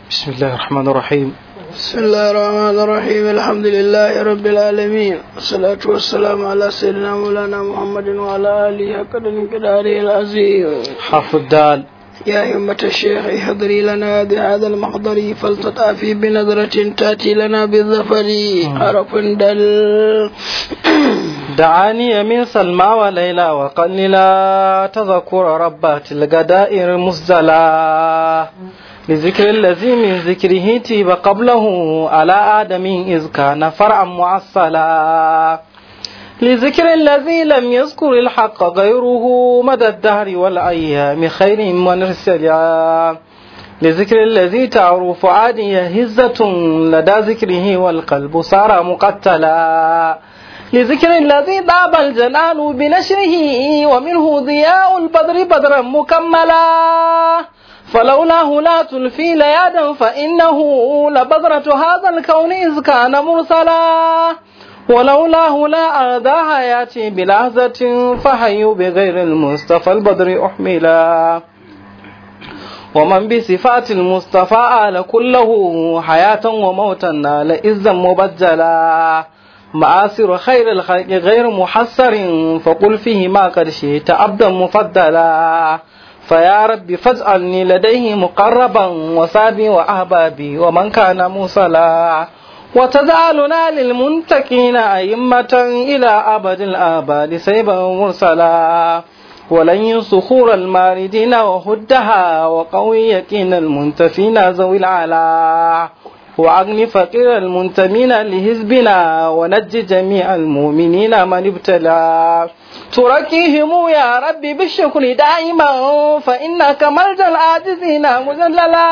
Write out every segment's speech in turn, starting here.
بسم الله الرحمن الرحيم بسم الله الرحمن الرحيم الحمد لله رب العالمين والصلاة والسلام على سيدنا مولانا محمد وعلى آله قدر قداره العظيم حرف الدال يا همة الشيخ احضري لنا بهذا المحضر فلتطافي بنظرة تأتي لنا بالظفر حرف دل دعاني من سلمى وليلى وقللا تذكر ربات الغدائر مزدلا لذكر الذي من ذكره تيب قبله على آدم إذ كان فرعا معصلا لذكر الذي لم يذكر الحق غيره مدى الدهر والأيام خير ونرسلا لذكر الذي تعرف عادي هزة لدى ذكره والقلب صار مقتلا لذكر الذي ضاب الجنان بنشره ومنه ضياء البدر بدرا مكملا فلولاه لا تلفي ليادا فإنه لبذرة هذا الكون إذ كان مرسلا ولولاه لا أرضى حياتي بلحظة فحي بغير المصطفى البدر أحملا ومن بصفات المصطفى آل كله حياة وموتا نال إذا مبجلا معاصر خير الخلق غير محسر فقل فيه ما قد شئت عبدا مفضلا فيا رب فاجعلني لديه مقربا وصابي وأحبابي ومن كان موصلا وتجعلنا للمنتقين أئمة إلى أبد الآباد سيبا مرسلا ولن صخور الماردين وهدها وقوي يقين المنتفين ذوي العلا وأغني فقير المنتمين لحزبنا ونجي جميع المؤمنين من ابتلى تركيهم يا ربي بالشكر دائما فإنك ملجأ العاجزين مجللا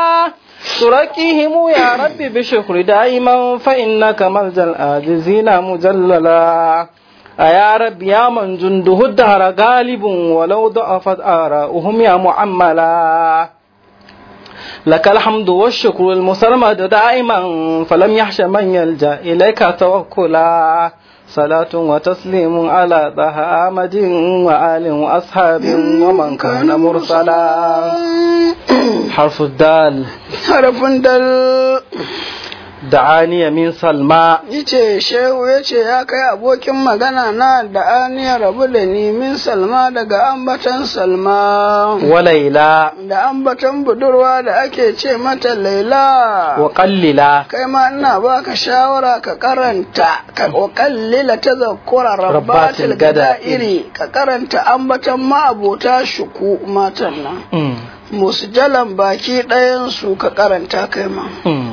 تركيهم يا ربي بالشكر دائما فإنك ملجأ العاجزين مجللا أيا رب يا من جنده الدهر غالب ولو ضعفت آراؤهم يا معملا لك الحمد والشكر المسرمد دائما فلم يحش من يلجأ إليك توكلا صلاة وتسليم على طه آمد وآل وأصحاب ومن كان مرسلا حرف الدال حرف دل دعاني من سلمى yace shehu yace ya kai abokin magana na da aniyar rabu da ni min salma daga ambatan salma وليلى da ambatan budurwa da ake ce mata laila وقللا kai ma ina baka shawara ka karanta ka kallila ta zakura rabbatil Rabbatil gada iri ka karanta ambatan ma'abota shuku matan nan Mm, musjalan baki ɗayan su ka karanta kai ma mm.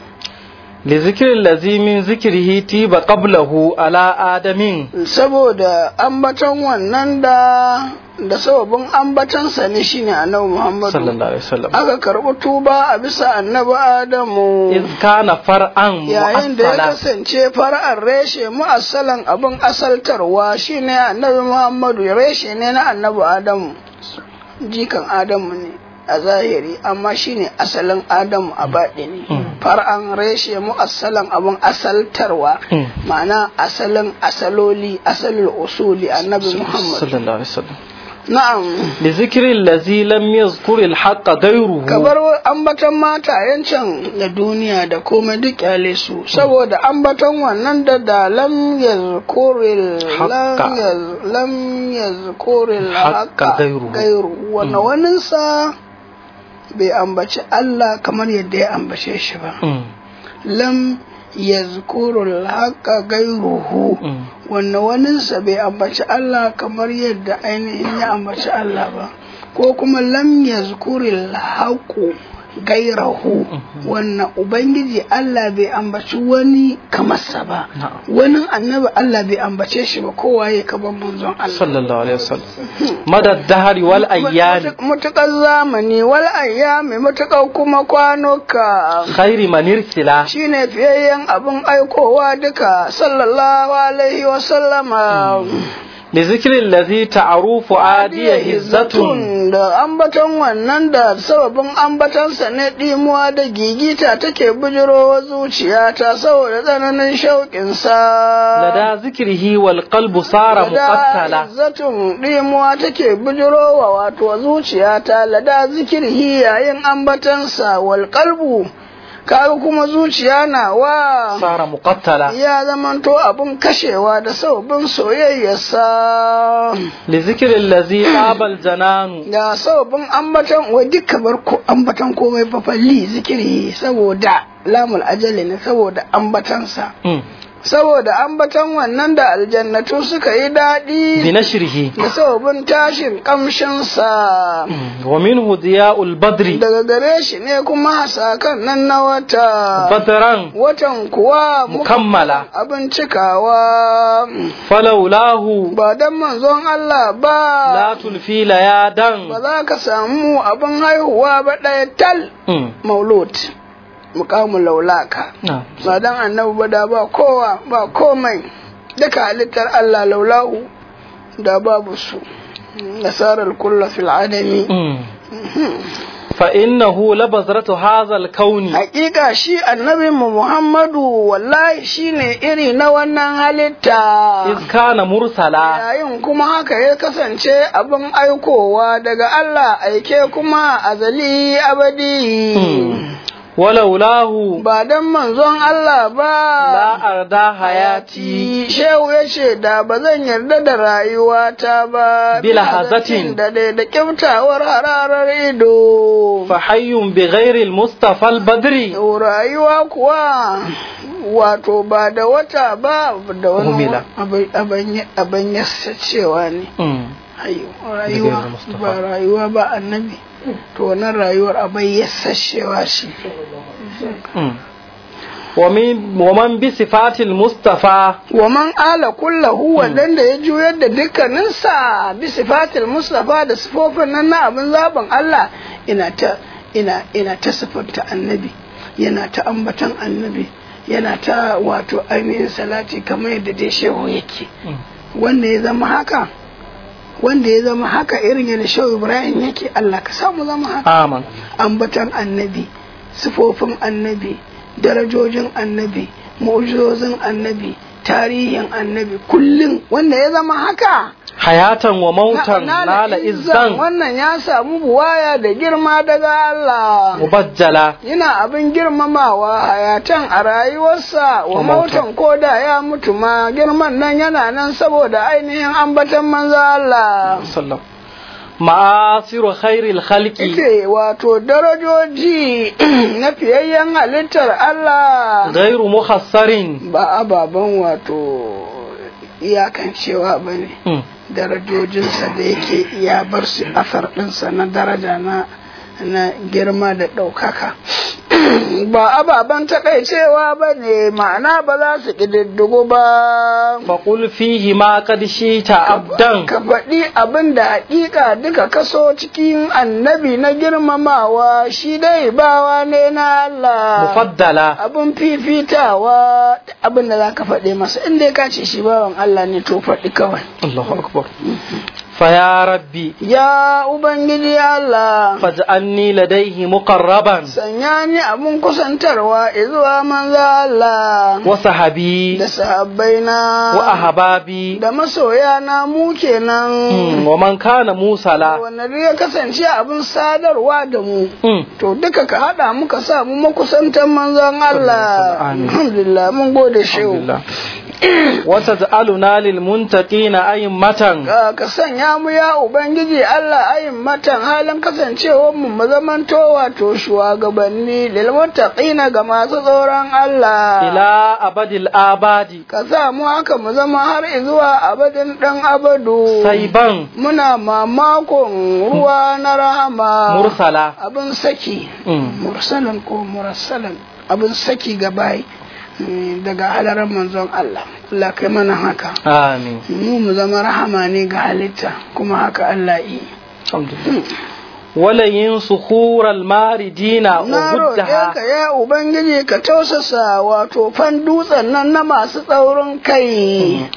لذكر الذي من ذكره تيب قبله على آدم saboda ambatan wannan da da sababin ambatansa ne shine annabi Muhammadu صلى الله عليه وسلم aka karɓi tuba a bisa annabi Adamu إذ كان فرعا yayin da ya مؤصلا kasance fara'ar reshe mu'assalan abin asaltarwa shine annabi Muhammadu reshe ne na annabi Adamu jikan Adamu ne a zahiri amma shine asalin Adamu a baɗini far'an reshe mu'assalan abin asaltarwa Mm. ma'ana asalin asaloli asalin usuli annabi Muhammad صلى الله عليه وسلم na'am لذكر الذي لم يذكر الحق غيره kabar ambaton matayen can da duniya da komai duk kyale su saboda ambaton wannan da da lam yazkuril lam Haqqa. yaz- lam yazkuril Haqqa haqqa gairuhu. gairu wannan waninsa bai ambaci Allah kamar yadda ya ambace shi ba Mm, lam yazkurul haqqa gairuhu mm. wannan waninsa bai ambaci Allah kamar yadda ainihin ya ambaci Allah ba ko kuma lam yazkuril haqu gairahu wannan ubangiji Allah bai ambaci wani kamarsa ba Na'am. wani annabi Allah bai ambace shi ba kowa ya kaban manzon Allah صلى الله عليه وسلم مدى الدهر والأيام mutukar zamani wal ayyami mutukar kuma kwanuka خير من ارسلا shine fiyayyen abin aikowa duka sallallahu alaihi wa sallama li zikri allazi ta'arufu adiya hizzatun da ambaton wannan da sababin ambatansa ne ɗimuwa da gigita take bujirowa zuciyata saboda tsananin shauƙinsa lada zikrihi wal qalbu sara muqattala Izzatun ɗimuwa take bujirowa wato zuciyata lada zikirhi yayin ambatansa wal qalbu kaga kuma zuciya na wa sara muqattala ya zamanto abun kashewa da sababin soyayyarsa li zikri allazi qabal jananu da sababin ambatan wai duka bar ko ambatan komai fa falli zikiri saboda lamul ajali ne saboda ambatansa Mm. saboda ambatan wannan da aljannatu suka yi daɗi bi nashrihi da sababin tashin kamshinsa Mm. wa minhu diya'ul badri daga gare shi ne kuma hasakan nan na wata badran watan kuwa muka- mukammala abin cikawa falaulahu ba don manzon Allah ba la tulfi layadan ba za ka samu abin haihuwa ba ɗaya tal Mm. maulud mukamu laulaka na ba dan annabi ba da ba kowa ba komai duka halittar Allah laulahu da babu su nasarar kulla fil adami Mm. fa innahu labazratu hadha al-kauni hakika shi annabin mu Muhammadu wallahi shine iri na wannan halitta iz kana mursala yayin kuma haka ya kasance abin aikowa daga Allah aike kuma azali abadi Mm. walaulahu ba dan manzon Allah ba la arda hayati Shehu ya ce da ba zan yarda da rayuwata ba Bila hazatin. da dai da kyautawar hararar ido. fa hayyun bi ghairi al-mustafa al-badri Rayuwa kuwa wato ba da wata ba da wani Humila. abin yasa cewa ne. Mm. Ayyo, Bighairi Rayuwa Mustafa. ba rayuwa ba annabi. To wannan rayuwar abin yasashewa shi. Mm. wa min wa man bi sifatil mustafa wa man ala kullahu wadanda ya juyar da dukkaninsa bi sifatil mustafa da sifofin nan na abin zaben Allah ina ta ina ina ta sifanta annabi yana ta ambatan annabi yana ta wato ainihin salati kamar yadda dai shehu yake Mm. wanda ya zama haka wanda ya zama haka irin yadda shehu ibrahim yake Allah ka samu zama haka aman ambatan annabi sifofin annabi darajojin annabi mu'jizozin annabi tarihin annabi kullum wanda ya zama haka hayatan wa mautan na- nala izzan wannan ya samu buwaya da girma daga Allah mubajjala yana abin girmamawa hayatan a rayuwarsa wa Wa mautan. mautan ko da ya mutu ma girman nan yana nan saboda ainihin ambatan manzo Allah sallam ma'asiru khairil khalqi ite wato darajoji na fiyayyen halittar Allah ghairu mukhassarin ba ababen wato iyakancewa ba ne Mm. darajojinsa da yake ya bar su asar ɗinsa na daraja na na girma da ɗaukaka ba ababen taƙaicewa ba ne ma'ana ba za su ƙididdigu ba faqul fihi ma qad shita abdan ka faɗi abin da haƙiƙa duka kaso cikin annabi na girmamawa shi dai bawa ne na Allah mufaddala abin fifitawa abin da za ka faɗe masa inda ka ce shi bawan Allah ne to faɗi kawai Allahu akbar fa ya rabbi ya ubangiji Allah faj'alni ladayhi muqarraban sanya ni abin kusantarwa zuwa manzo Allah wa sahabi da sahabbaina wa ahbabi da masoya na mu kenan Mm, wa man kana musala wanda duk ya kasance abin sadarwa da mu Mm. to duka ka haɗa muka sa mu makusantan manzon Allah Amin. alhamdulillah mun gode shehu Alhamdulillah. wa taj'aluna lil muntaqina a'immatan ka ka sanya mu ya ubangiji Allah ayin matan halin kasancewar mu mu zamanto wato shugabanni lil muttaqina ga masu tsoron Allah ila abadil abadi ka sa mu haka mu zama har zuwa abadin dan abadu saiban muna mamakon ruwa na rahama mursala abin saki Mm. mursalan ko mursalan abin saki ga bayi mm, daga halarar manzon Allah Allah kai mana haka amin mu mu zama rahama ne ga halitta kuma haka Allah yi alhamdulillah wala yin sukhural maridina na roƙe ka uguddaha ya ubangiji ka tausasa wato fan dutsen nan na masu tsaurin kai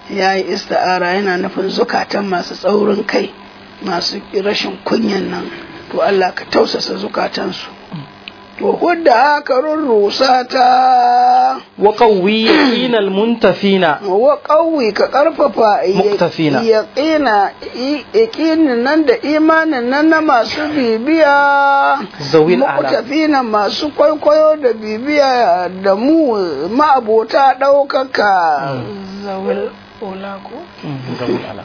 ya yi ista'ara yana nufin zukatan masu tsaurin kai masu rashin kunyan nan to Allah ka tausasa zukatansu to hudda haka rurrusa ta wa qawwi yaqinal muntafina wa ƙauyi ka ƙarfafa Muktafina. yaƙina yaƙinin nan da imanin nan na masu bibiya zawil ala muktafina masu kwaikwayo da bibiya da mu ma'abota ɗaukaka zawil ola ko zawil ala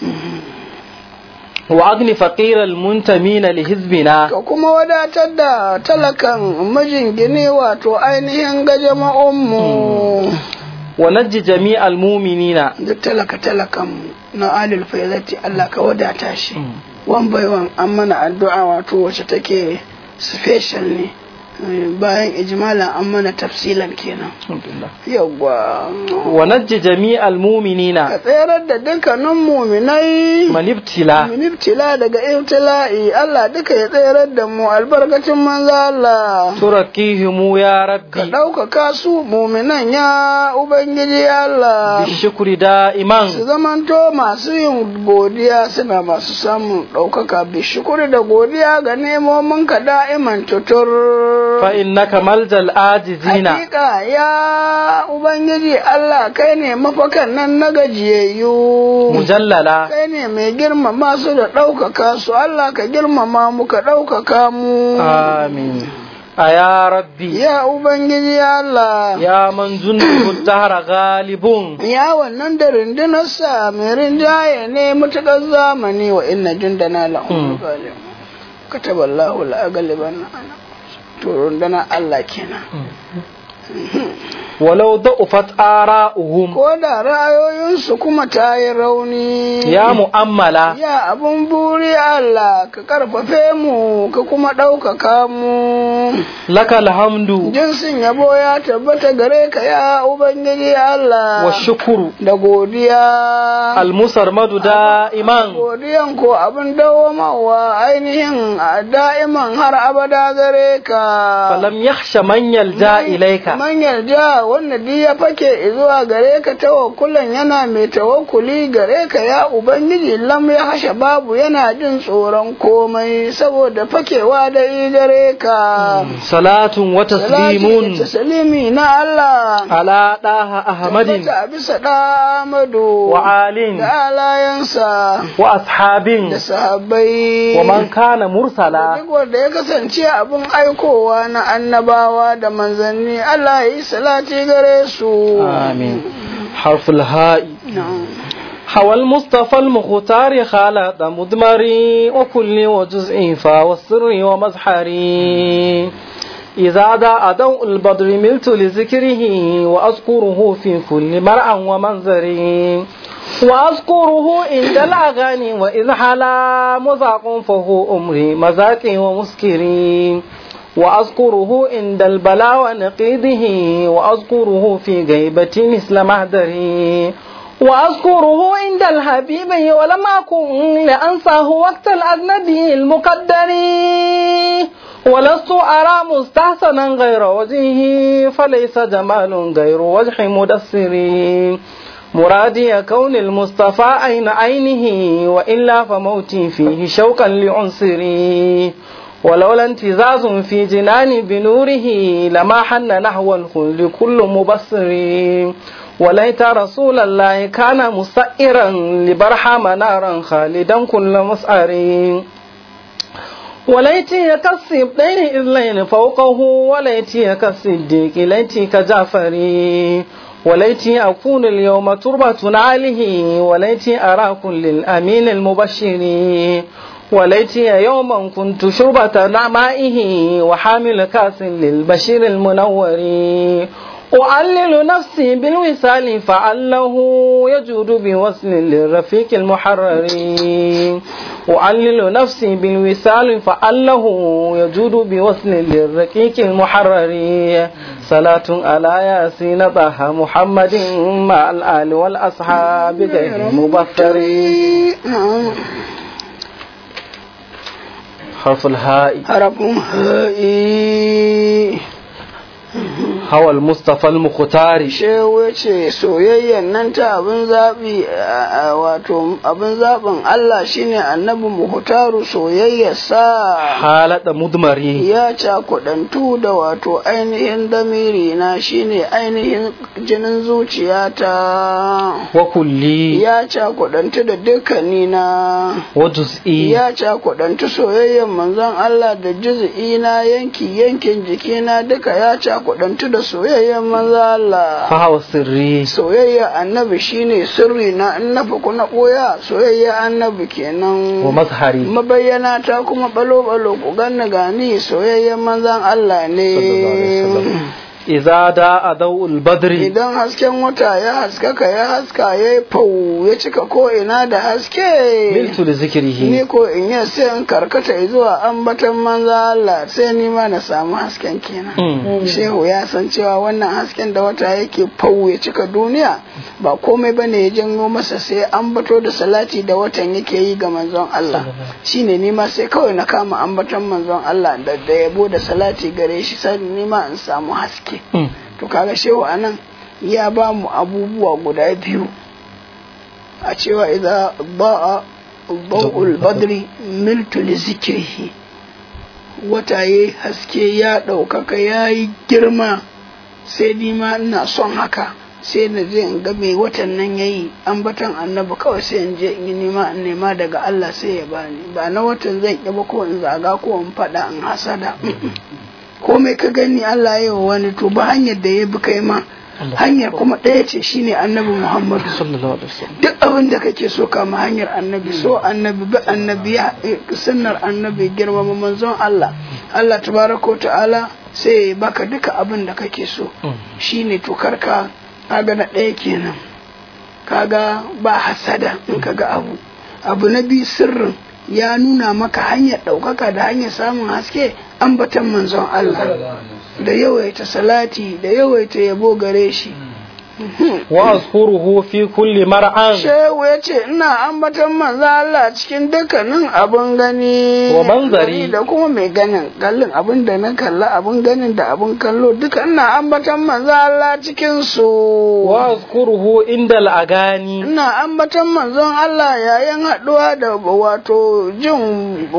wa agni faqiral muntamina li hizbina ka kuma wadatar da talakan mijin gini wato ainihin gajama'unmu wa najji jami'al mu'minina duk talaka talakan na alil faizati Allah ka wadata shi wan bai wan an mana addu'a wato wacce take special ne Eh, bayan ijmalan an mana tafsilan kenan yawwa wa najji jami'al ka mu'minina tserar da dukkanin muminai man ibtila min ibtila daga ibtila'i Allah duka ya tserar da mu albarkacin manzo Allah turakihimu ya ka rabbi ɗaukaka su muminan ya ubangiji Allah bishukri da'iman su zamanto masu yin godiya suna masu samun ɗaukaka bishukuri da godiya ga nemomin ka da'iman tutur fa innaka maljal ajizina hakika ya ubangiji Allah kai ne mafakan nan na gajiyayyu mujallala kai ne mai girmama su da ɗaukaka su Allah ka girmama mu ka ɗaukaka mu amin aya rabbi ya ubangiji Allah ya man jundu dahra galibun ya wannan da rundunarsa mai rinjaye ne matuƙar zamani wa inna jundana lahum ghalib kataba Allahu la aghlibanna ana to rundunar Allah kenan walau da'ufat ara'uhum ko da ra'ayoyinsu kuma ta yi rauni ya mu'ammala ya abun buri Allah ka karfafe mu ka kuma ɗaukaka mu lakal hamdu jinsin yabo ya tabbata gare ka ya ubangiji Allah wa shukuru da godiya almusarmadu da'iman godiyan ko abin dawamawa ainihin a da'iman har abada gare ka falam yakhsha man yalja ilayka man yarda wanda duk ya fake zuwa gare ka tawakkulan yana mai tawakkuli gare ka ya ubangiji lam ya hasha babu yana jin tsoron komai saboda fakewa da yi gare ka salatun wa taslimun taslimi na Allah ala daha ahmadin tabbata bisa da Amadu wa alin da alayansa wa ashabin da sahabbai wa man kana mursala duk wanda ya kasance abin aikowa na annabawa da manzanni Allah ya yi salati gare su آمين حرف الهاء نعم. حوى المصطفى المختار خالد مدمري وكل وجزء فا والسر ومزحري إذا داء ضوء البدر ملت لذكره وأذكره في كل مرأى ومنظري وأذكره عند الأغاني وإذ حلا مذاق فهو أمري مذاقي ومسكري وأذكره عند البلاء ونقيده وأذكره في غيبة مثل مهدري وأذكره عند الحبيب ولم أكن لأنساه وقت الأجنبي المقدر ولست أرى مستحسنا غير وجهه فليس جمال غير وجه مدسر مرادي كون المصطفى عين عينه وإلا فموتي فيه شوقا لعنصري ولولا انتزاز في جنان بنوره لما حن نحو الخلد كل مبصر وليت رسول الله كان مسئرا لبرحم نارا خالدا كل مسعر وليتي كالسبطين إذ لين فوقه وليتي كالصديق ليتي كجعفري وليتي أكون اليوم تربة عليه وليتي أرى كل الأمين المبشر وليتي يوما كنت شربة نعمائه وحامل كاس للبشير المنور أعلل نفسي بالوصال فعله يجود بوصل للرفيق المحرر أعلل نفسي بالوصال فعله يجود بوصل للرقيق المحرر صلاة على ياسين طه محمد مع الآل والأصحاب غير مبصرين نعم. حرف الهاء harafin ha'i hawal mustafa al-mukhtari shehu ya ce soyayyan nan ta abin zaɓi a- a- wato abin zaɓin Allah shine annabi muhtaru soyayyarsa halada mudmari ya cakudantu da wato ainihin damiri na shine ainihin jinin zuciyata wa kulli ya cakudantu da dukkani na wa juz'i ya cakudantu soyayyen manzon Allah da juz'i na yanki yankin jikina duka ya cakudantu da soyayyen manzon Allah fa hawa sirri soyayya annabi shine sirri na in na faku na ɓoya soyayya annabi kenan wa mazhari mabayyana ta kuma balo balo ku ganni gani soyayyen manzon Allah sallallahu alaihi ne wasallam idza da'a dawul badri idan hasken wata ya haskaka ya haska ya yi fau ya cika ko ina da haske miltu li zikrihi ni ko in yi sai in karkata zuwa ambatan manzo Allah sai ni ma na samu hasken kenan Mm. shehu ya san cewa wannan hasken da wata yake fau ya cika duniya ba komai bane ya janyo masa sai ambato da salati da watan yake yi ga manzon Allah shine ni ma sai kawai na kama ambaton manzon Allah da da yabo da salati gare shi sai ni ma in samu haske Mm. to kaga shehu anan ya ba mu abubuwa guda biyu a cewa idza ba'a ba'ul badri miltu li zikrihi wata yayi haske ya ɗaukaka ya yi girma sai ni ma ina son haka sai na je in ga mai watan nan yayi ambatan annabi kawai sai in je in yi nema in nema daga Allah sai ya bani ba na watan zan ƙi ba ko in zaga ko in faɗa in hasada komai ka gani Allah ya yi wa wani to ba hanyar da ya bi kai ma hanyar kuma ɗaya ce shine annabi Muhammadu sallallahu alaihi wasallam duk abin da kake so kama hanyar annabi so annabi bi annabi ya sunnar annabi girmama manzon Allah Allah tabaraka wa ta'ala sai ya baka duka abin da kake so Mm. shine to karka kaga na ɗaya kenan kaga ba hasada in kaga abu abu na biyu sirrin ya nuna maka hanyar ɗaukaka da hanyar samun haske ambatan manzon Allah da yawaita salati da yawaita yabo gare shi wa azkuruhu fi kulli mar'an Shehu ya ce ina ambatan manzo Allah cikin dukkanin abun gani Wa manzari. da kuma mai ganin kallon abin da na kalla abun ganin da abun kallo duka ina ambatan manzo Allah cikin su wa azkuruhu inda al'agani ina ambatan manzon Allah yayin haɗuwa da wato jin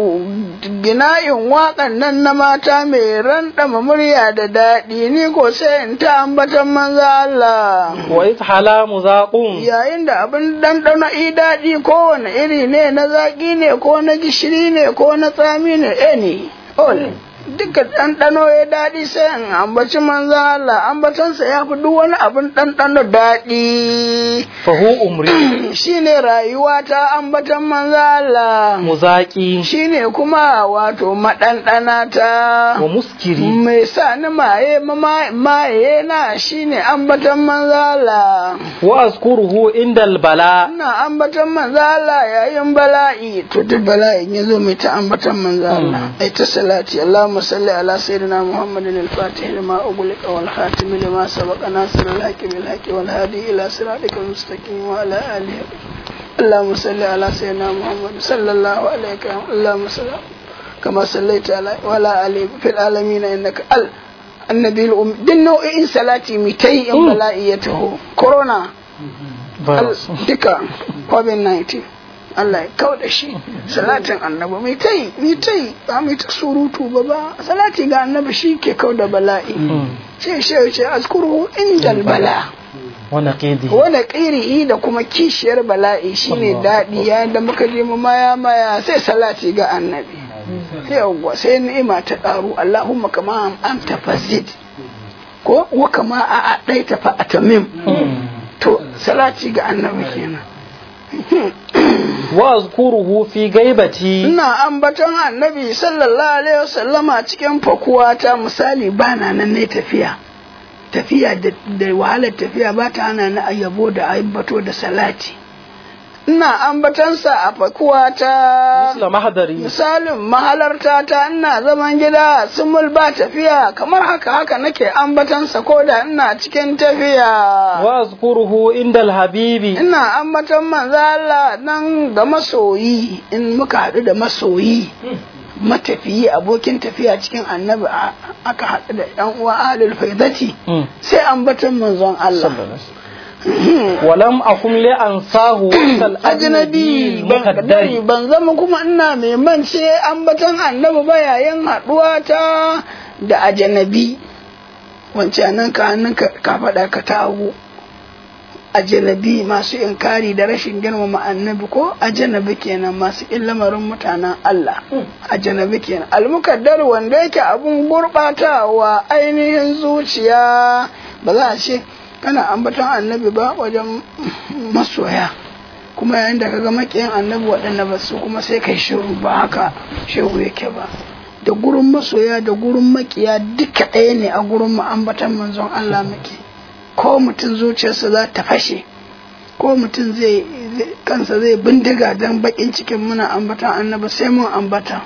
gina'in waƙan nan na mata mai ranɗama murya da daɗi ni ko sai in ta ambatan manzo Allah wa ithala muzaqun yayin da abin ɗanɗano i daɗi kowane iri ne na zaƙi ne ko na gishiri ne ko na tsami ne any all duka ɗanɗano ya daɗi sai in ambaci manzo Allah ambatansa ya fi duk wani abin ɗanɗano daɗi fa hu umri shine rayuwa ta ambatan manzo Allah muzaqi shine kuma wato maɗanɗana ta wa muskiri mai sa ni maye mama- maye na shine ambatan manzo Allah wa azkuruhu inda albala ina ambatan manzo Allah yayin bala'i to duk bala'in yazo mai ta ambatan manzo Allah ai ta salati Allahumma salli ala sayyidina Muhammadin al-Fatih lima ughliqa wal khatim lima sabaqa nasir al-haqqi bil haqqi wal hadi ila siratikal mustaqim wa ala alihi اللهم صل على سيدنا محمد صلى الله عليه وسلم اللهم صل كما صليت على وعلى آله في العالمين إنك ال النبي الأم دين نوعين صلاتي ميتي إن بلائيته كورونا virus duka covid-19 Allah ya kau da shi salatin annabi mai ta yi mai ta yi ba mai ta surutu ba ba salati ga annabi shi ke kau da bala'i ce shi ce askuru indal bala wa naqidi wanda ƙiri'i da kuma kishiyar bala'i shine daɗi yayin da muka je mu maya maya sai salati ga annabi yawwa sai ni'ima ta ƙaru Allahumma kama an tafazid ko wa kama a ɗaita fa atamim to salati ga annabi kenan wa azkuruhu fi gaibati ina ambaton annabi sallallahu alaihi wasallama cikin fakuwa ta misali bana nan ne tafiya tafiya da, da wahalar tafiya ba ta hana ni ayyabo da ambato da salati ina ambatansa a fakuwa ta misla mahdari misalin mahalarta ta ina zaman gida sumul ba tafiya kamar haka haka nake ambatansa ko da ina cikin tafiya wa azkuruhu inda alhabibi ina ambatan manzo Allah nan ga masoyi in muka haɗu da masoyi matafiyi abokin tafiya cikin annabi a- aka haɗu da yan uwa ahlul faidati Mm. sai ambatan manzon Allah walam akum li ansahu kal ajnabi ajnabi ban kadari mukaddari ban zama kuma ina mai mance ambatan annabi ba yayin haɗuwa ta da ajnabi wancan nan ka hannun ka ka faɗa ka tawo ajnabi masu inkari da rashin girmama annabi ko ajnabi kenan masu ƙin lamarin mutanen Allah ajnabi kenan almukaddar wanda yake abun gurɓatawa ainihin zuciya ba za a ce kana ambaton annabi ba wajen masoya kuma yayin da kaga makiyan annabi waɗanda ba su kuma sai kai shiru ba haka shehu yake ba da gurin masoya da gurin makiya duka ɗaya ne a gurin mu ambatan manzon Allah muke ko mutum zuciyarsa za ta fashe ko mutum zai zai- kansa zai bindiga don bakin cikin muna ambatan annabi sai mun ambata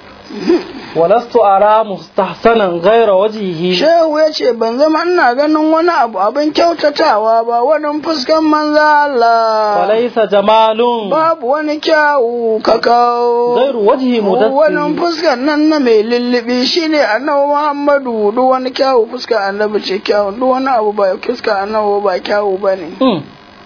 walastu ara mustahsanan ghayra wajhihi shehu ya ce ban zama ina ganin wani abu abin kyautatawa ba wani fuskan manza Allah walaysa jamalun babu wani kyawu kakau ghayru wajhi wani mudassir fuskar nan na mai lullubi shine annabi Muhammadu duk wani kyawu fuskar annabi ce kyawu duk wani abu ba fuskar annabi ba kyawu bane Mm.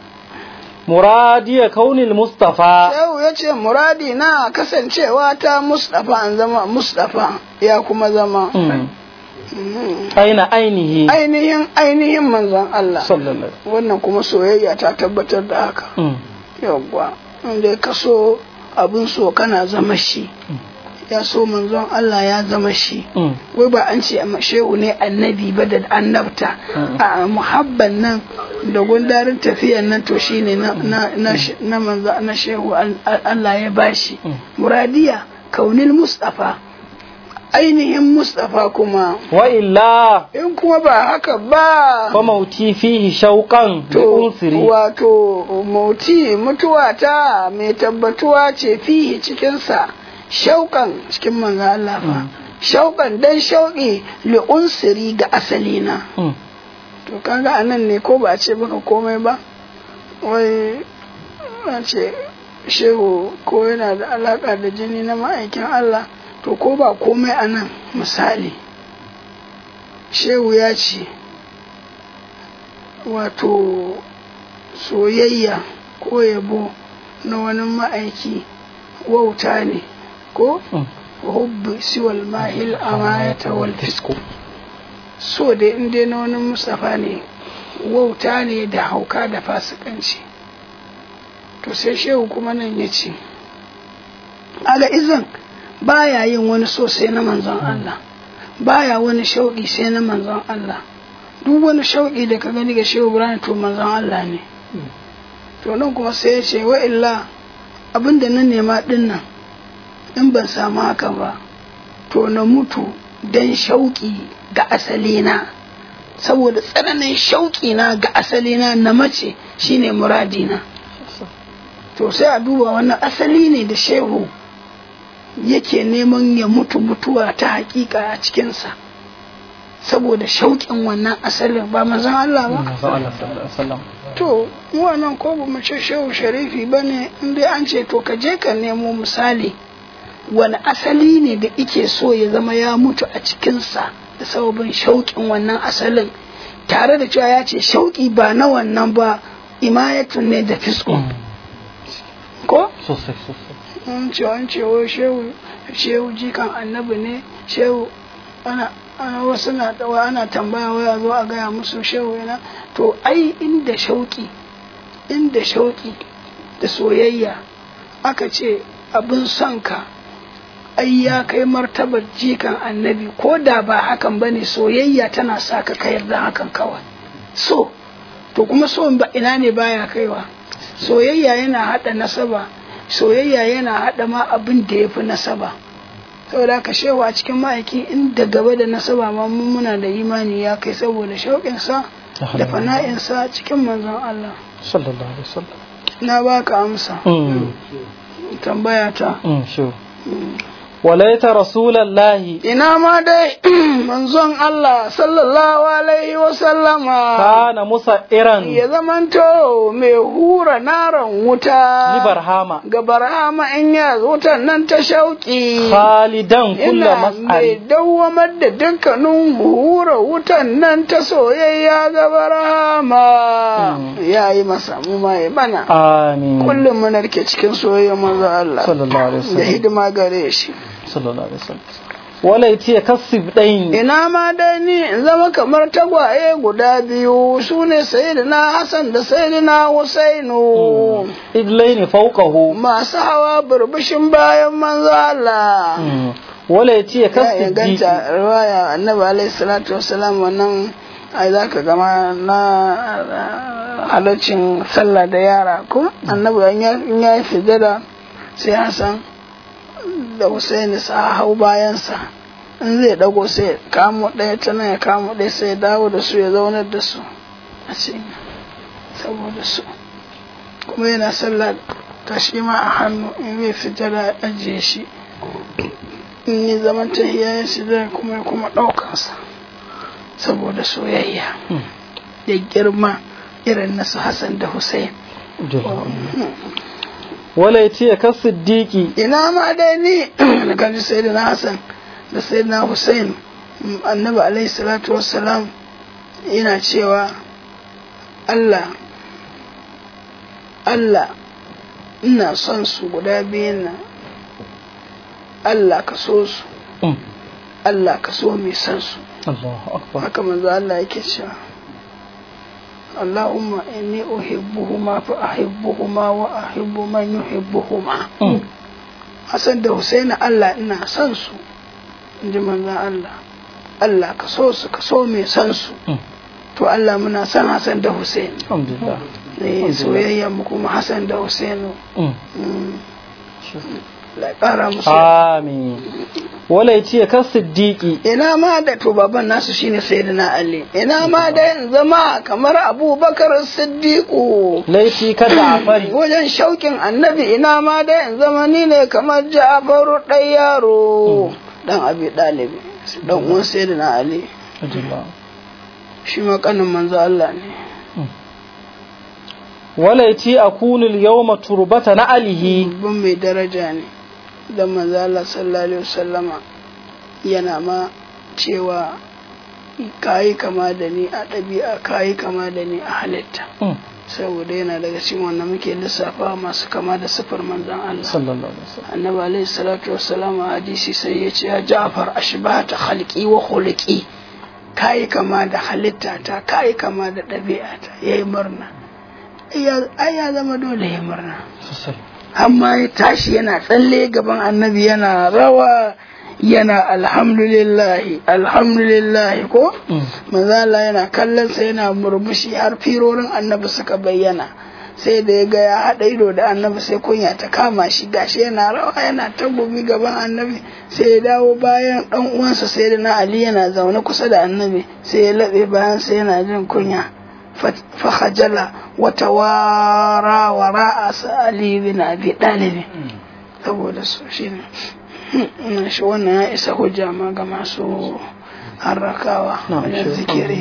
muradiya kaunil mustafa Shehu ya ce muradi na kasancewa ta Mustapha an zama Mustapha ya kuma zama Mm. Mhm. aina ainihi ainihin ainihin manzon Allah sallallahu wannan kuma soyayya ta tabbatar da haka Mm. yawwa inda ka so abin so kana zama shi ya so manzon Allah ya zama shi Mm. wai ba an ce amma shehu ne annabi ba da annabta a muhabban nan da gundarin tafiyan nan to shine na na na sh- na manzo na shehu al- al- Allah ya bashi muradiya kaunil mustafa ainihin mustafa kuma wa illa in kuma ba haka ba fa mauti fihi shauqan bi to unsiri wato mauti mutuwa ta mai tabbatuwa ce fihi cikinsa shauƙan cikin manzo Allah fa shauƙan dan shauƙi li unsiri ga asalina Mm. to kaga anan ne ko ba a ce baka komai ba wai a ce shehu ko yana da alaka da jini na ma'aikin Allah to ko ba komai anan misali shehu ya ce wato soyayya ko yabo na wani ma'aiki wauta ne ko Mm. hubbi siwal mahil amayata wal fisku so dai in dai na wani mustafa ne wauta ne da hauka da fasikanci to sai shehu kuma nan ya ce aga izan baya yin wani so sai na manzon Allah baya wani shauƙi sai na manzon Allah duk wani shauƙi da ka gani ga shehu Ibrahim to manzon Allah ne to nan kuma sai ya ce wa illa abinda na nema din nan in ban samu haka ba to na mutu dan shauƙi ga asalina saboda tsananin shauƙi na ga asalina na mace shine muradina to sai a duba wannan asali ne da shehu yake neman ya mutu mutuwa ta hakika a cikinsa saboda shauƙin wannan asalin ba manzon Allah ba Manzon Allah sallallahu alaihi wasallam to mu wannan ko ba mu ce shehu sharifi ba ne in dai an ce to ka je ka nemo misali wani asali ne da ike so ya zama ya mutu a cikinsa da sababin shauƙin wannan asalin tare da cewa ya ce shauƙi ba na wannan ba imayatun ne da fisko ko sosai sosai an ce an ce wai shehu shehu jikan annabi ne shehu ana ana wasu na dawa ana tambaya waya zo a gaya musu shehu yana to ai inda shauki inda shauki da soyayya aka ce abin son ka ai ya kai martabar jikan annabi ko da ba hakan bane soyayya tana sa ka kayar da hakan kawai so to kuma so ba ina ne baya kaiwa soyayya yana hada nasaba soyayya yana hada ma abin da ya fi nasaba saboda ka shewa a cikin ma'aiki inda gaba da nasaba ma mun muna da imani ya kai saboda shauƙinsa da fana'insa cikin manzon Allah sallallahu alaihi wasallam na baka amsa Mm. tambaya ta Mm, sure. walaita rasulallahi ina ma dai manzon Allah sallallahu alaihi wa sallama kana musa iran ya zamanto mai hura naran wuta ni barhama ga barhama in ya wutan nan ta shauki khalidan kulla ina mai mas'al dawwamar da dukkanin hura wutan nan ta soyayya ga barhama ya yi masa mu ma ya bana amin kullum muna rike cikin soyayya manzo Allah sallallahu alaihi da wasallam hidima gare shi sallallahu alaihi wasallam walaiti ya kasib dain ina ma dai ni in zama kamar tagwaye guda biyu su ne sayyidina Hassan da sayyidina Husainu idlaini fawqahu masu hawa burbushin bayan manzo Allah walaiti ya ya kasib inganta riwaya annabi alaihi salatu wassalam wannan ai za ka gama na halaccin sallah da yara ko annabi in ya- in ya yi sujada sai Hassan da Husaini sa hau bayansa in zai dago sai ya kamo ɗaya ta nan ya kamo ɗaya sai ya dawo da su ya zaunar da su a cikin saboda su kuma yana sallah ta shi ma a hannu in zai sujada ya ajiye shi in yi zaman tahiya ya sujada kuma ya kuma ɗaukansa saboda soyayya da girma irin na su Hassan da Hussein walaiti ya kasiddiqi ina ma dai ni da kaji sai da Hassan da sai na Hussein mm, annabi alaihi salatu wassalam yana cewa Allah Allah ina son su guda biyun nan Allah ka so su Allah ka so mai son su Allahu akbar haka manzo Allah yake cewa Allahumma inni uhibbuhuma fa ahibbuhuma wa ahibbu man yuhibbuhuma Hassan da Husaini Allah ina son su inji manzo Allah Allah ka so su ka so mai son su to Allah muna son Hassan da Husaini alhamdulillah ne soyayya mu kuma Hassan da Husaini la ƙara musu amin walaiti ya kasiddiqi ina ma da to baban nasu shine sayyidina Ali ina ma da in zama kamar Abubakar Siddiqu laiti ka Ja'fari wajen shaukin annabi ina ma da in zama ni ne kamar Ja'faru ɗan yaro dan Abi Dalibi dan uwan sayyidina Ali shi ma kanin manzo Allah ne walaiti akunu al-yawma turbata na alihi babban mai daraja ne da manzo Allah sallallahu alaihi wasallama yana ma cewa kayi kama da ni a ɗabi'a kayi kama da ni a halitta saboda yana daga cikin wanda muke lissafa masu kama da sifar manzon Allah sallallahu alaihi wasallam annabi alaihi salatu wassalam a hadisi sai ya ce ya Ja'far ashbahata khalqi wa khuluqi kayi kama da halitta ta kayi kama da ɗabi'a ta yayi murna ai ya zama dole ya murna sosai amma ya tashi yana tsalle gaban annabi yana rawa yana alhamdulillahi alhamdulillahi ko manzala yana kallon sa yana murmushi har firorin annabi suka bayyana sai da ya ga ya haɗa ido da annabi sai kunya ta kama shi gashi yana rawa yana ta gumi gaban annabi sai ya dawo bayan ɗan uwansa sai da na ali yana zaune kusa da annabi sai ya laɓe bayan sai yana jin kunya fahajala wata wara wara a sa'ali bin abi ɗalibi saboda su shi ne shi wannan ya isa hujja ma ga masu harrakawa wajen zikiri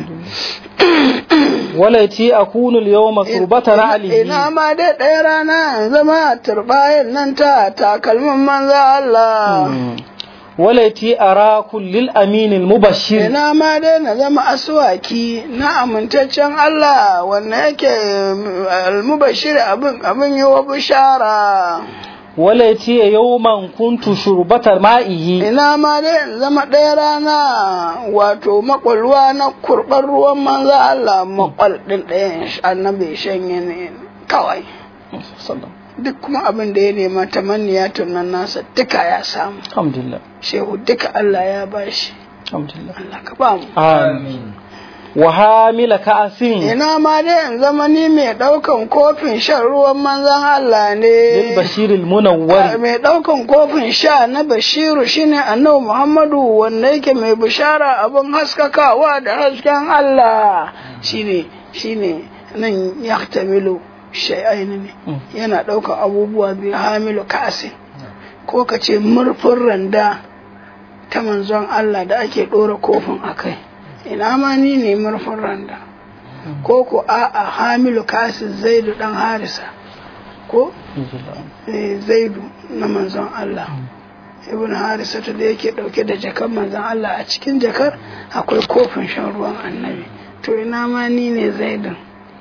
walaiti akunu al-yawma turbata na alihi ina ma dai ɗaya rana zama turbayin nan ta takalmin manza Allah walaiti ara kullil aminil mubashir ina ma dai na zama aswaki na amintaccen Allah wanda yake almubashir abin abin yi wa bishara walaiti yawman kuntu shurbatar ma'ihi ina ma dai in zama ɗaya rana wato makwalwa na kurɓar ruwan manza Allah makwal ɗin ɗayan annabi shanye ne kawai duk kuma abin da ya nema tamanniya tunan nasa duka ya samu alhamdulillah shehu duka Allah ya bashi alhamdulillah Allah ka ba mu amin wa hamila ka'asin ina ma dai in zama ni mai ɗaukan kofin shan ruwan manzan Allah lil ne bashiril munawwar mai ɗaukan kofin sha na bashiru shine annabi muhammadu wanda yake mai bishara abin haskakawa da hasken Allah shine shine nan ya tamilu shay'aini ne yana ɗaukan abubuwa biyu hamilu ka'asin ko ka ce murfin randa ta manzon Allah da ake ɗora kofin a kai ina ma ni ne murfin randa ko ko a'a hamilu kasin zaidu dan harisa ko Eh, zaidu na manzon Allah ibn harisa da yake ɗauke da jakar manzon Allah a cikin jakar akwai kofin shan ruwan annabi to ina ma ni ne zaidun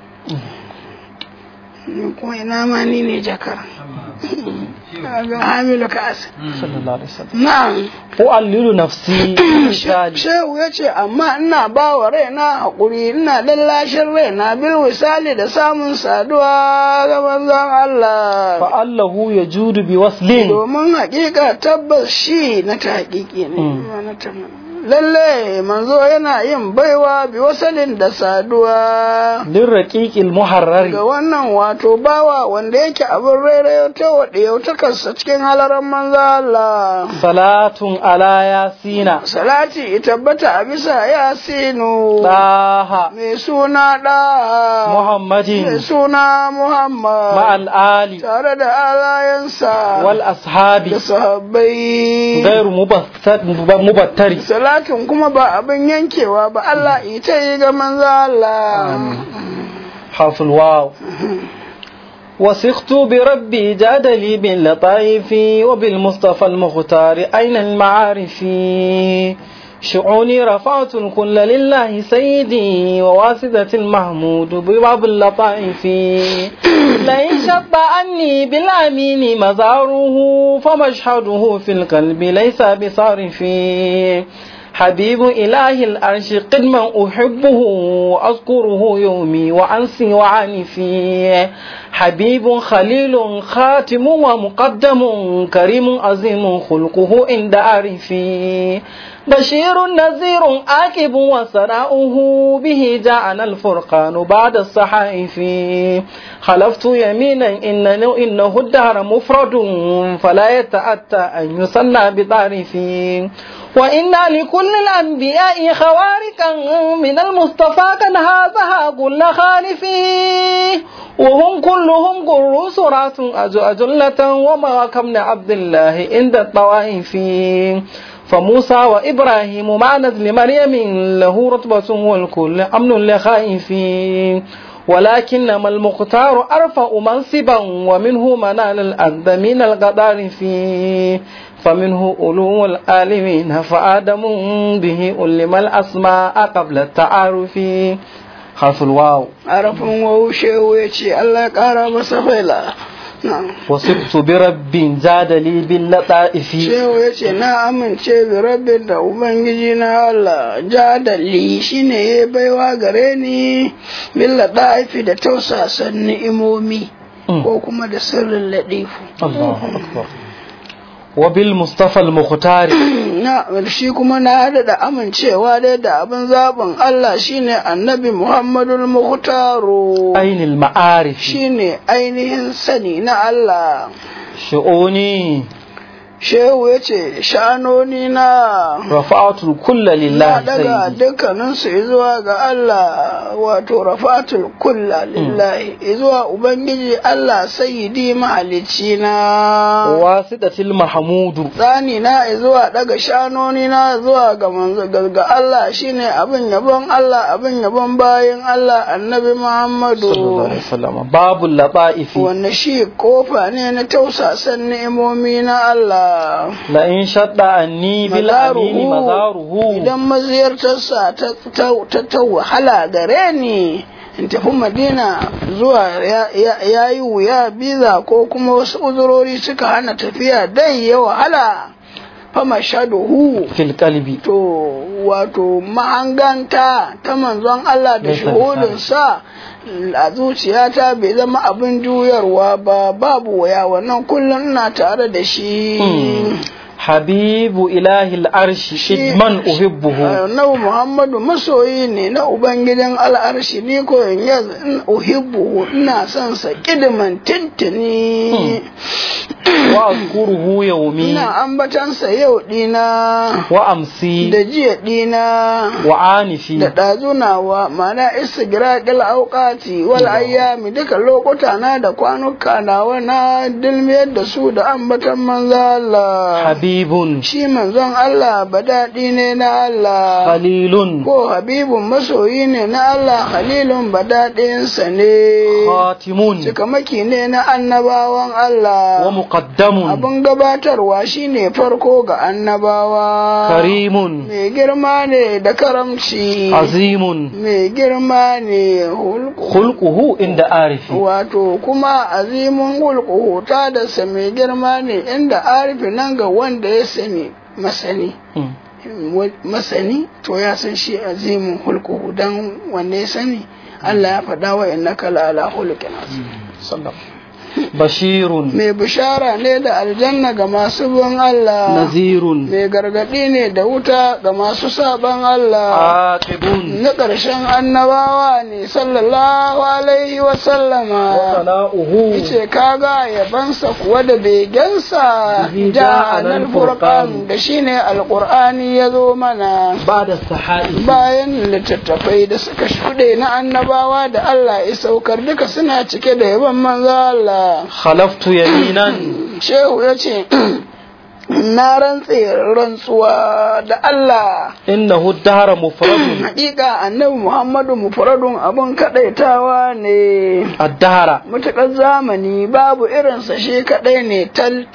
ni kuma ina ma ni ne jakar Kaga hamilu kasin sallallahu alaihi wasallam na'am u'allilu nafsi misali Shehu ya ce, amma ina ba wa raina haƙuri, ina lallashin raina bil misali da samun saduwa ga manzon Allah. fa allahu yajudu bi waslin Domin haƙiƙa tabbas shi na ta haƙiƙi ne. Mm. ba na ta- Lalle manzo yana yin baiwa bi wasalin da saduwa. lirraqiqil muharrari Ga wannan wato bawa wanda yake abin rairayo ta waɗe yautakarsa cikin halaran manzo Allah. salatun ala yasina Salati ya tabbata a bisa Yasinu. daha mai suna ɗa mai muhammadin suna Muhammad ma'al ali tare da alayensa wal ashabi da sahabbai gairu mubattar- mubattari salatin kuma ba abin yankewa ba Allah ita yi ga manzo Allah حرف الواو وثقت بربي جادلي باللطائف وبالمصطفى المختار أين المعارف شعوني رفعت الكل لله سيدي وواسدة المحمود بباب اللطائف لئن شط عني بالأمين مزاره فمشهده في القلب ليس بصارف حبيب إله الأرش قدما أحبه وأذكره يومي وأنسي وعنفي حبيب خليل خاتم ومقدم كريم عظيم خلقه عند عارفي بشير نذير آكب وسراؤه به جاءنا الفرقان بعد الصحائف خلفت يمينا إنه, إنه الدهر مفرد فلا يتأتى أن يصنى بطارفي وإن لكل الأنبياء خوارقا من المصطفى قد هذها كل خالفي وهم كلهم قر سرات أجو أجلة وما كمن عبد الله عند الطوائف فموسى وإبراهيم مع نزل مريم له رتبة والكل أمن لخائفين ولكنما المختار أرفع منصبا ومنه منال الأذى من القدار فيه فمنه أولو العالمين فآدم به ألم الأسماء قبل التعارف حرف الواو arafin wawu shehu ya ce Allah ya ƙara masa faila Na'am. وصبت برب زاد لي باللطائف shehu ya ce na amince bi rabbin da ubangiji na Allah jadali shine ya baiwa gare ni billa da'ifi da tausasan ni'imomi ko kuma da sirrin ladifu الله أكبر وبالمصطفى المختار na shi kuma na hada da amincewa dai da abin zaɓin Allah shine annabi Muhammadul Muhtaru أين المعارف shine ainihin sani na Allah شؤوني shehu ya ce sha'anoni na رفعت الكل na لله daga سيدي dukkaninsu zuwa ga Allah wato rafatul kulla lillahi zuwa ubangiji Allah sayyidi mahalicci na واسطة المحمود tsani na zuwa daga shanoni na zuwa ga manzo ga ga Allah shine abin yabon Allah abin yabon bayin Allah annabi صلى الله Muhammadu عليه وسلم باب اللطائف wanda shi kofa ne na tausasan ni'imomi na Allah لئن شد عني بالأمين مزاره idan maziyartarsa ta, ta, ta, ta wahala gare ni in tafi madina zuwa ya, ya, ya yi wuya biza ko kuma wasu uzurori suka hana tafiya dai ya wahala fama shaduhu في القلب to wato mahanganta ta manzon Allah da Nesa da shuhudinsa a zuciyata bai zama abin juyarwa ba babu waya wannan kullum ina tare da shi habibu ilahil arshi idman uhibbuhu annabi muhammadu masoyi ne na ubangijin al'arshi ni ko in ya uhibbuhu ina son sa kidiman tintini wa azkuruhu yawmi ina ambatansa yau dina wa amsi da jiya dina wa anifi da ɗazunawa mana istigraqil auqati wal ayyami duka lokuta na da kwanuka nawa na dilmiyar da su da ambatan manzo Allah habibun shi manzon Allah badadi ne na Allah khalilun ko habibun masoyi ne na Allah khalilun badadinsa ne khatimun cikamaki ne na annabawan Allah wa muqaddamun abin gabatarwa shine farko ga annabawa karimun mai girma ne da karamci azimun mai girma ne hulku khulquhu inda arifi wato kuma azimun hulku ta da sa mai girma ne inda arifi nan ga wanda ya sani masani Mm. masani to ya san shi azimin hulku dan wanda ya sani Allah ya faɗa wa innaka la ala hulqin azim sallam bashirun mai bishara ne da aljanna ga masu bin Allah nazirun mai gargaɗi ne da wuta ga masu saban Allah aqibun na ƙarshen annabawa ne sallallahu alaihi wa wa sallama sana'uhu yace kaga yabansa kuwa da begensa Bihi da ja'ana anal al-Furqan. furqan da shine alqur'ani ya zo mana ba'da sahai bayan littattafai da suka shuɗe na annabawa da Allah ya saukar duka suna cike da yaban manzo Allah khalaftu yaminan shehu ya ce na rantse rantsuwa da Allah innahu dahara mufradun hakika annabi Muhammadu mufradun abun kadaitawa ne ad-dahara mutakar zamani babu irinsa shi kadai ne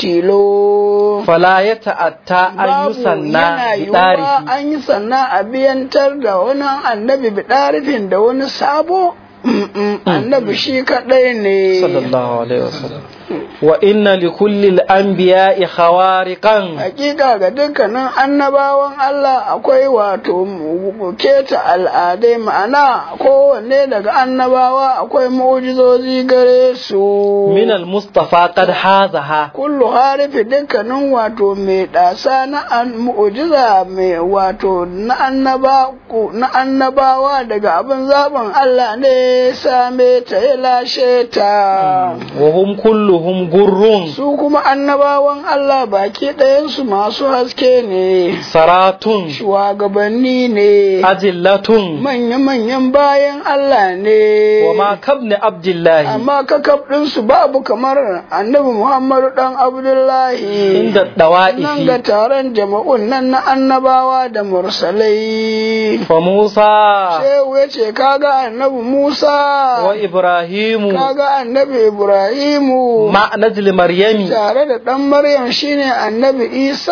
taltilo fala yata'atta an babu yusanna yana bi yiwuwa tarihi an yi sannan a biyantar da wani annabi bidarifin da wani sabo Mm-mm, annabi shi kadai ne sallallahu alaihi wasallam wa inna li kulli al-anbiya'i khawariqan hakika ga dukkanin annabawan Allah akwai wato mu- keta al'adai ma'ana kowanne daga annabawa akwai mu'jizozi gare su min al-mustafa qad hazaha kullu harifi dukkanin wato mai ɗasa na an- mu'jiza mai wato na annaba ku- na annabawa daga abin zaɓin Allah ne ya same ta ya lashe ta wa hum kulluhum gurrun su kuma annabawan Allah baki ɗayansu masu haske ne saratun shugabanni ne ajillatun manya-manyan bayan Allah ne wa ma kabni abdullahi amma kakaf ɗinsu babu kamar annabi Muhammadu ɗan Abdullahi inda nan dawa'ifi ga taron jama'un nan na annabawa da mursalai fa Musa Shehu ya ce kaga annabi wa Musa Ibrahimu kaga annabi Ibrahimu ma najli Maryami tare da ɗan Maryam shine annabi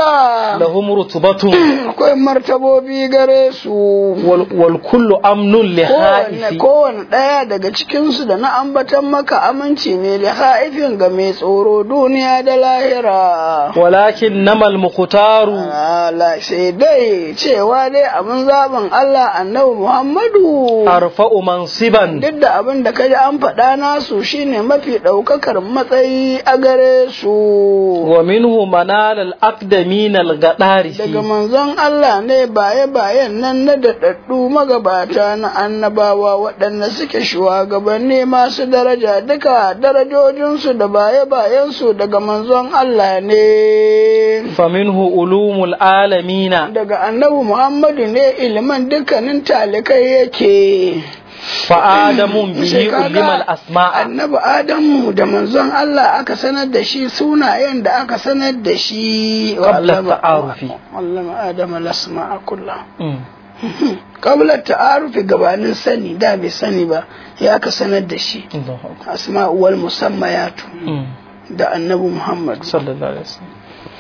Isa lahum rutubatun akwai martabobi gare su wal wal kullu amnun li kowanne haifi kowanne ɗaya daga cikinsu da na ambatan maka aminci ne da haifin ga mai tsoro duniya da lahira walakin namal muqtaru ala sai dai cewa dai abin zaɓin Allah annabi Muhammadu arfa'u mansiban duk da abin da kaji an faɗa nasu shine mafi ɗaukakar matsayi a gare su wa minhu manal al-aqdamin al-gadarisi daga manzon Allah ne baye-bayen nan na daɗaɗɗu magabata na annabawa waɗanda suke shugabanni masu daraja duka darajojinsu da baye-bayensu daga manzon Allah ne. faminhu ulumul alamina Daga annabi Muhammadu ne ilimin dukkanin talikai yake. fa adamun bihi Sai kaga ulimal asma'a Annabi Adamu da manzon Allah aka sanar da shi sunayen da aka sanar da shi. Qabla ta'arufi. Allama Adama lasma'a kullum. Mm. kabla ta'arufi gabanin sani da bai sani ba ya ka sanar da shi Allahu akbar. asma'u wal musammayatu Mm. da annabi Muhammad sallallahu alaihi wasallam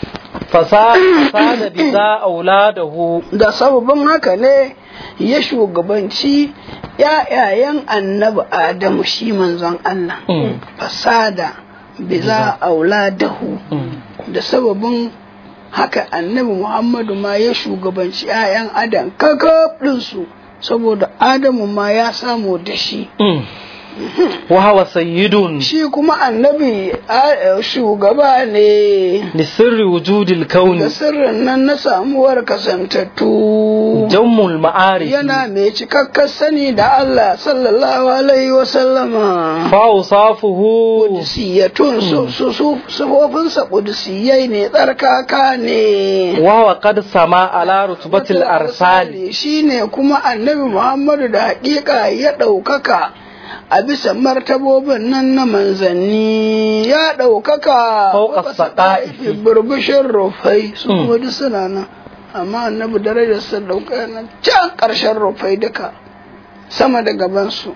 fasada bi za auladahu da sababin haka ne ya shugabanci ‘ya'yayen annabi Adamu shi manzon Allah Mm. fasada biza auladahu Mm. da sababin haka annabi Muhammadu ma ya shugabanci ‘ya'yan Adam kakaf ɗinsu saboda Adamu ma ya samu da shi Mm. wa huwa sayyidun shi kuma annabi a- shugaba ne li sirri wujudil da kauni sirrin nan na samuwar kasantattu jammul ma'arif yana mai cikakkar sani da Allah sallallahu alaihi wa sallama fa usafuhu Qudusiyatun su su su sufofinsa qudusiyai ne tsarkaka ne wa huwa qad sama ala rutbatil arsali shine kuma annabi Muhammadu da haƙiƙa ya ɗaukaka a bisa martabobin nan na manzanni ya ɗaukaka Fauka fauka saƙa'ifi. saƙa'ifi, burbushin rufai su Mm. kuma duk suna nan amma annabi darajar sa ɗauka nan can ƙarshen rufai duka sama da gabansu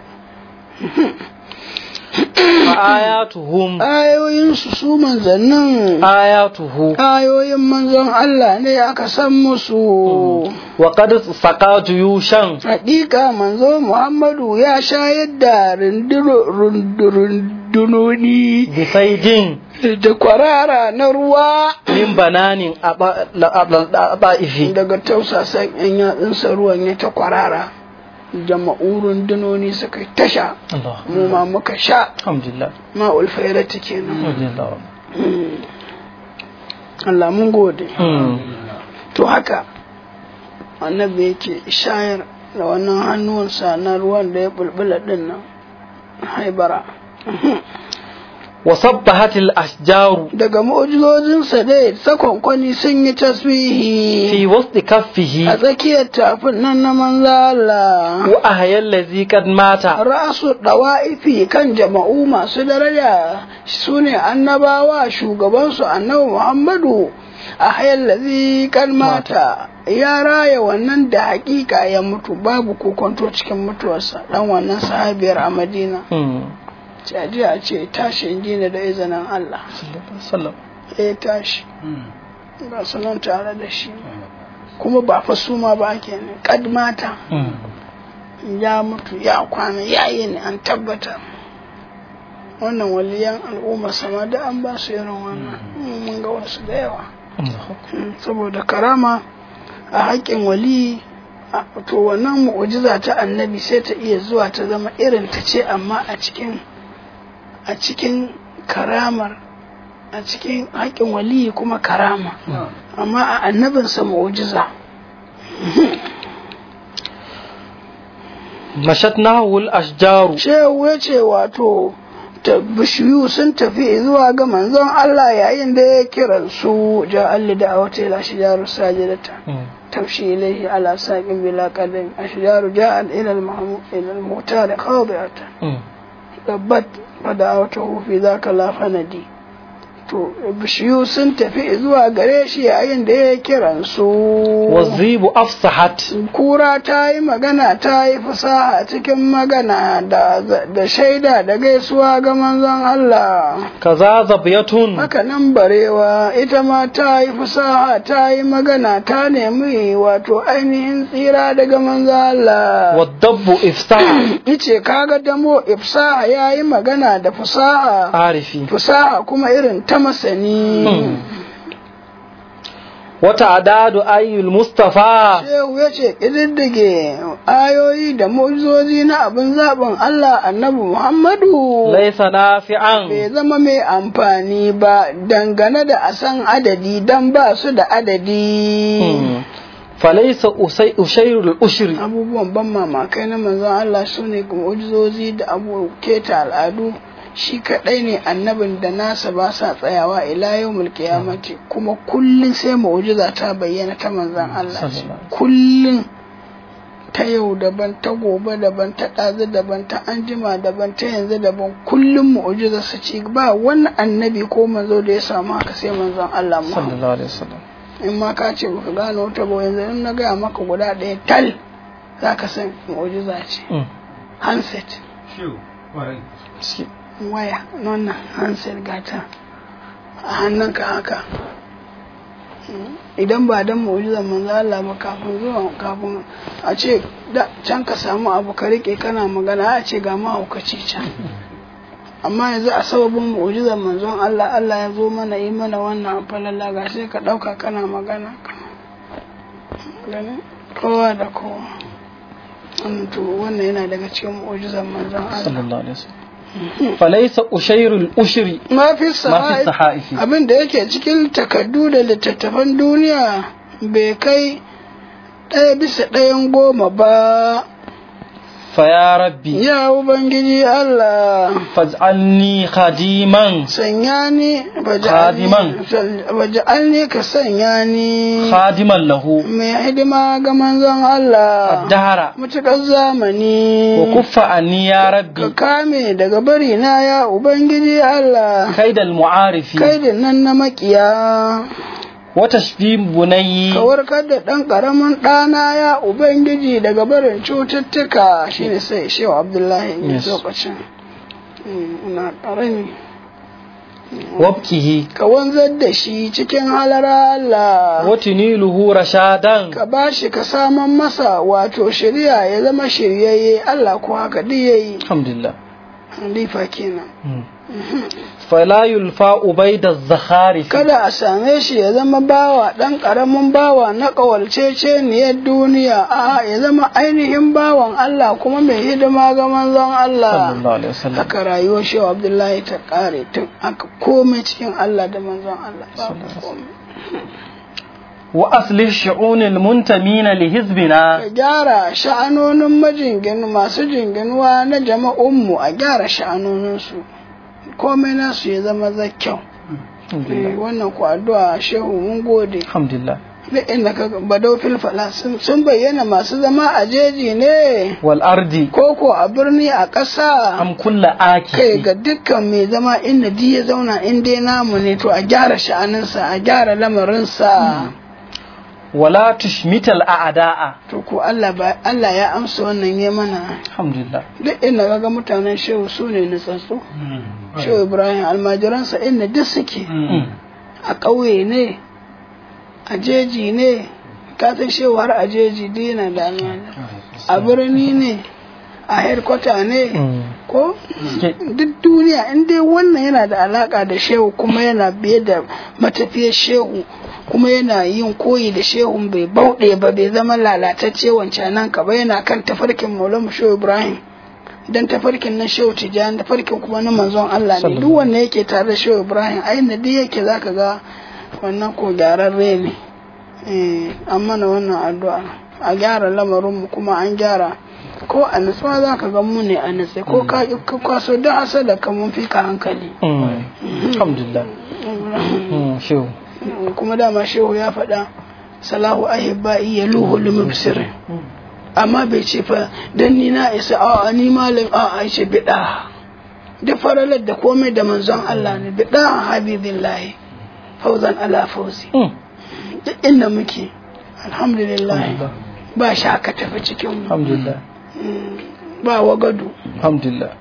fa ayatuhum ayoyinsu su manzannin ayatuhu ayoyin manzon Allah ne aka san musu wa qad saqa juyushan Hakika manzo Muhammadu ya shayar da runduro- rundu- rundunoni bi saidin da kwarara na ruwa min bananin aba'ifi daga tausasan yan yatsunsa ruwan ya ta kwarara jama'u rundunoni suka yi tasha Allah mu ma muka sha alhamdulillah ma'ul fairati kenan alhamdulillah Allah mun gode Mm. to haka annabi yake shayar da wannan hannuwansa na ruwan da ya bulbula din nan haibara wa sabbahatil ashjaru daga mu'ujizojinsa dai sakonkwani sun yi tasbihi fi wasti kaffihi a tsakiyar tafin nan na manzo Allah wa ahyal ladhi qad mata ra'asu dawa'ifi kan jama'u masu daraja su ne annabawa shugabansu annabi Muhammadu a hayar lazi kan mata ya raya wannan da hakika ya mutu babu kokonto cikin mutuwarsa dan wannan sahabiyar a Madina Mm. ce a jiya ce tashi in gina da izinin Allah sallam ya tashi ba su nan tare da shi kuma ba fa suma ba ake ne kad mata Mm. ya mutu ya kwana ya yi ne an tabbata wannan waliyan al'umma sama da an ba su irin wannan Mm, mun ga wasu da yawa Allahu Mm, saboda karama a haƙƙin wali a- to wannan mu'ujiza ta annabi sai ta iya zuwa ta zama irin ta ce amma a cikin a cikin karamar a cikin haƙƙin wali kuma karama amma a annabinsa mu'ujiza mashatnahu al-ashjaru shehu ya ce wato ta bishiyu sun tafi zuwa ga manzon Allah yayin da ya kiran su ja alli da awata ila shijaru sajidata Mm. tamshi ilaihi ala saqin bila qadam ashjaru ja'a ila al-mahmud ila al-mu'tar khadi'atan Mm. tabbat fada'awtahu fi dhaka la fanadi to bishiyu sun tafi zuwa gare shi yayin da ya kiran su wazibu afsahat kura ta yi magana ta yi fasaha cikin magana da, da shaida da gaisuwa ga manzon Allah kaza zabiyatun haka nan barewa ita ma ta yi fasaha ta yi magana ta nemi wato ainihin tsira daga manzon Allah wadabbu ifsah ice kaga damo ifsaha ya yi magana da fasaha arifi fasaha kuma irin ta masani wata adadu ayyul mustafa Shehu ya ce ƙididdige ayoyi da mu'jizozi na abin zaɓin Allah annabi Muhammadu laisa nafi'an bai zama mai amfani ba dangane da a san adadi don ba su da adadi. Mm. falaisa usai ushairul ushri Abubuwan ban mamakai na manzon Allah su ne mu'jizozi da abu keta al'adu shi kaɗai ne annabin da nasa ba sa tsayawa ila yau mulkiyamati kuma kullum sai mu'jiza ta bayyana ta manzon Allah ce. kullum ta yau daban ta gobe daban ta ɗazu daban ta anjima daban ta yanzu daban kullum mu'jiza su ci ba wani annabi ko manzo da ya samu haka sai manzon Allah Muhammad sallallahu alaihi wasallam in ma ka ce baka gano wata ba yanzu in na gaya maka guda ɗaya tal za ka san mu'jiza ce Mm. handset Shi- waya wannan handset gata a hannunka haka idan ba dan mu'jizar manzo Allah ba kafin zuwa kafin a ce da can ka samu abu ka rike kana magana a ce ga mahaukaci can amma yanzu a sababin mu'jizar manzon Allah Allah ya zo mana yi mana wannan falalla ga sai ka dauka kana magana gani kowa da kowa to wannan yana daga cikin mu'jizan manzon Allah sallallahu alaihi wasallam falaysa ushairul ushri ma fi ma fi sahai sahaifi abin da yake cikin takardu da littattafan duniya bai kai ɗaya bisa ɗayan goma ba fa ya rabbi ya ubangiji Allah faj'alni khadiman sanya ni Khadiman. baja'alni ka sanya ni khadiman lahu mai hidima ga manzon Allah dahara mutukar zamani wa kuffa anni ya ka rabbi kame daga bari na ya ubangiji Allah kaidal mu'arifi kai da nan na makiya wa tashfi bunayyi ka warkar da ɗan ƙaramin ɗana ya ubangiji daga barin cututtuka shine sai shehu abdullahi ne Yes. lokacin Mm, ina ƙarami wabkihi ka wanzar da shi cikin halara Allah wa tuniluhu rashadan ka bashi ka saman masa wato shirya ya zama shiryayye Allah ko haka duk yayi alhamdulillah halifa kenan fala yulfa ubaida zakhari kada a same shi ya zama bawa ɗan ƙaramin bawa na ƙawalceceniyar duniya a ya zama ainihin bawan Allah kuma mai hidima ga manzon Allah sallallahu alaihi wasallam haka rayuwar shehu abdullahi ta ƙare tun aka komai cikin Allah da manzon Allah babu komai wa aslih shu'unil muntamina li hizbina ka gyara sha'anonin majingin masu jinginuwa na jama'unmu a gyara sha'anoninsu komai nasu ya zama zakyau Eh, wannan ku addu'a shehu mun gode alhamdulillah duk inda ka badau filfala sun sun bayyana masu zama a jeji ne wal ardi ko ko a birni a ƙasa am kulla kai aki ga dukkan mai zama inda di ya zauna in dai namu ne to a gyara sha'aninsa a gyara lamarinsa wala tushmital a'da'a to ko Allah ba Allah ya amsa wannan ya mana alhamdulillah duk inda kaga mutanen shehu su ne nutsatsu shehu Ibrahim almajiransa inda duk suke a ƙauye ne a jeji ne ka san shehu har a jeji duk yana da almajira a birni ne a headquarter ne ko duk duniya in dai wannan yana da alaka da shehu kuma yana biye da matafiyar shehu kuma yana yin koyi da shehun bai bauɗe ba bai zama lalatacce wancan nan ka ba yana kan tafarkin maulamu shehu ibrahim dan tafarkin na shehu tijjani tafarkin kuma na manzon allah ne duk wanda yake tare da shehu ibrahim a inda duk yake zaka ga wannan ko gyararre ne eh amma na wannan addu'a a gyara lamarinmu kuma an gyara ko a nutsuwa za ka ga mu ne a nutse ko ka ƙi ka kwaso don hasada ka mun fi ka hankali alhamdulillah Mm, shehu kuma dama shehu ya faɗa salahu ahibba'i ya luhu limubsir amma bai ce fa dan ni na isa a ni malam a a ce bida duk faralar da komai da manzon Allah ne bida habibillahi fauzan ala fauzi Mm, duk inda muke alhamdulillah ba shaka tafi cikin mu alhamdulillah ba wagadu alhamdulillah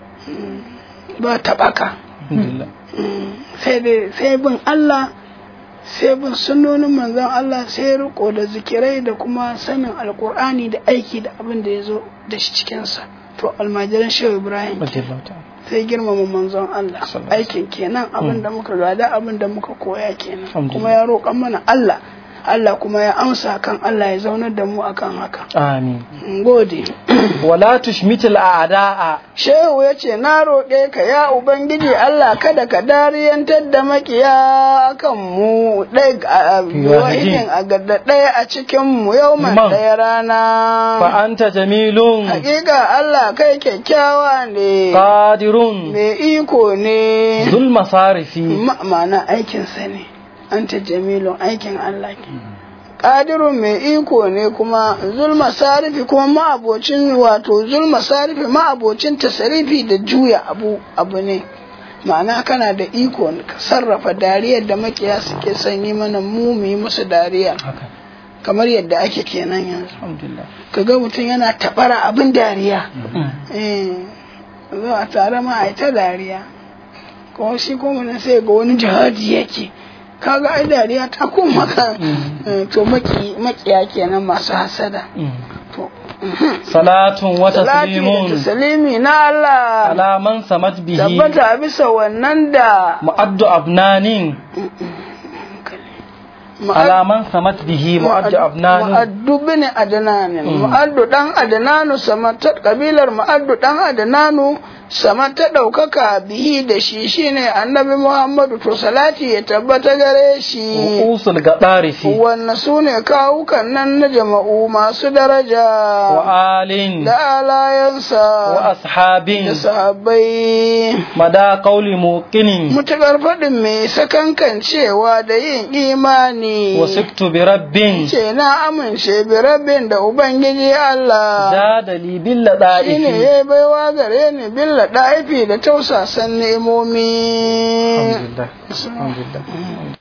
ba tabaka alhamdulillah sai dai sai bin Allah sai bin sunnonin manzon Allah sai riko da zikirai da kuma sanin alkur'ani da aiki da abin da ya zo da shi cikinsa to almajiran shehu ibrahim radiyallahu ta'ala sai girmama manzon Allah Sallallahu aikin kenan abin da muka gada abin da muka koya kenan Alhamdulillah. kuma ya roƙan mana Allah Allah kuma ya amsa kan Allah ya zaunar da mu akan haka amin In gode wala tushmital a'da'a Shehu ya ce, Na roƙe ka ya Ubangiji Allah kada ka dariyantar da makiya kan mu ɗaya wahidin a gadda ɗaya a cikin mu yau man Man. ɗaya rana. fa anta jamilun Hakika Allah kai kyakkyawa ne, qadirun mai iko ne, dhul masarifi Ma- ma'ana aikinsa ne, an ta jamilun aikin Allah ke. Ƙadirun mai iko ne kuma zulma sarifi kuma ma'abocin wato zulma sarifi ma'abocin tasarifi da juya abu abu ne ma'ana kana da iko ka sarrafa dariyar da makiya suke sanyi mana mu mu yi musu dariya haka kamar yadda ake kenan yanzu alhamdulillah kaga mutum yana tabara abin dariya Mm, eh zo a tare ma a yi ta dariya kuma shi kuma nan sai ga wani jihadi yake kaga ai dariya ta koma ka Eh, to maki makiya kenan masu hasada mm. to salatun wa salati da taslimun taslimi na Allah ala man samat bihi tabbata bisa wannan da mu'addu abnanin على من سمت به معد أبنان mu'addu bin adnanin mu'addu dan adnanu sama ta kabilar mu'addu dan adnanu sama ta ɗaukaka bihi da shi shine annabi muhammadu to salati ya tabbata gare shi رؤوس القطارف wannan su ne kawukan nan na jama'u masu daraja وآل da alayansa وأصحاب da sahabbai مدى قول موقن mutukar faɗin mai sakankan cewa da yin imani وسكت برب ce na amince bi rabin da ubangiji Allah زاد لي shine باللطائف ya baiwa gare ni billa ɗaifi da tausasan nemomi الحمد لله الحمد لله